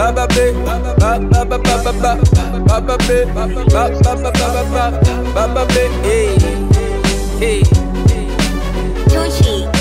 Baba be, ba ba ba ba ba ba, Baba be, ba ba ba ba ba ba, Baba be, hey, hey. Tucci.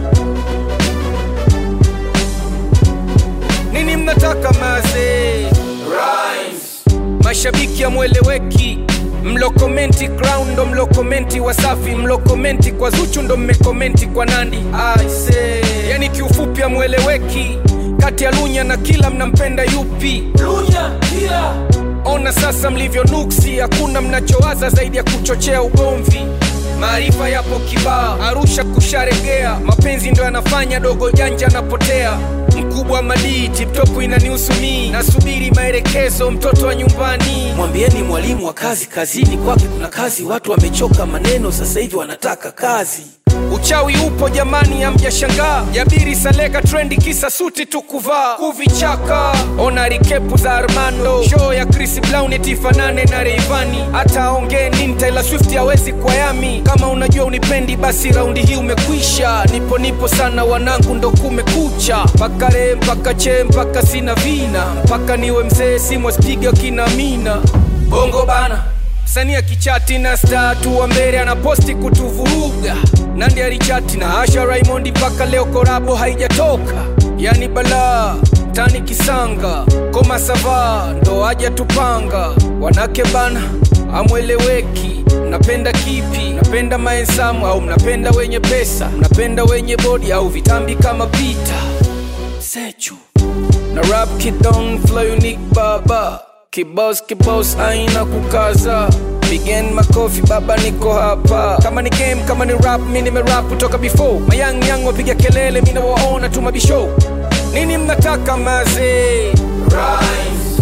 Nini mnataka maze? Rhymes. Mashabiki amweleweki mlo komenti crown ndo mlo komenti wasafi mlo komenti kwa zuchu ndo mmekomenti kwa nandi I say. yani kiufupi amweleweki kati ya lunya na kila mnampenda yupi lunya kila ona sasa mlivyo nuksi hakuna mnachowaza zaidi ya kuchochea ugomvi maarifa yapo kibaa arusha kusharegea mapenzi ndo yanafanya dogo janja anapotea mkubwa madii tiptopu inanihusu mii nasubiri maelekezo mtoto wa nyumbani mwambieni mwalimu wa kazi kazini kwake kuna kazi watu wamechoka maneno sasa hivi wanataka kazi uchawi upo jamani amjashangaa jabiri saleka trendi kisa suti tu kuvaa kuvichaka ona rikepu za armando show ya chris brown etifanane na reivani hata aongee nini taylor swift hawezi kwa yami kama unajua unipendi basi raundi hii umekwisha nipo nipo sana wanangu ndo kumekucha mpaka re mpaka che mpaka sina vina mpaka niwe mzee simwaspiga kina mina bongo bana msanii akichati na statu wa mbele anaposti kutuvuruga nandi alichati na asha raimondi mpaka leo korabo haijatoka yani balaa tani kisanga koma sava ndo aja tupanga wanake bana amweleweki mnapenda kipi mnapenda maensamu au mnapenda wenye pesa mnapenda wenye bodi au vitambi kama pita sechu na rap kidong flow unique baba kibos kibos aina kukaza Pigen makofi baba niko hapa kama ni game kama ni rap mi nimerap kutoka before mayang yang wapiga kelele mi nawaona tu mabishow nini mnataka maze Rhymes.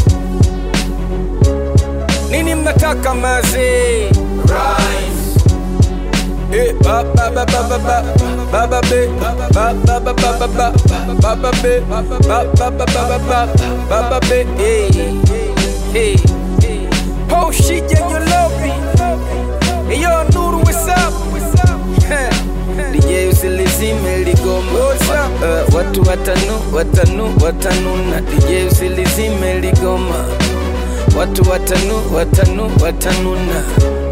nini mnataka maze Rhymes. Eh, ba ba ba ba ba ba ba ba be ba ba ba ba ba ba ba ba ba be ba ba ba ba ba ba ba ba ba be hey hey oh shit yeah you love me hey yo Nuru what's up DJ usilizime ligoma uh, watu watanu watanu watanuna DJ usilizime ligoma watu watanu watanu watanuna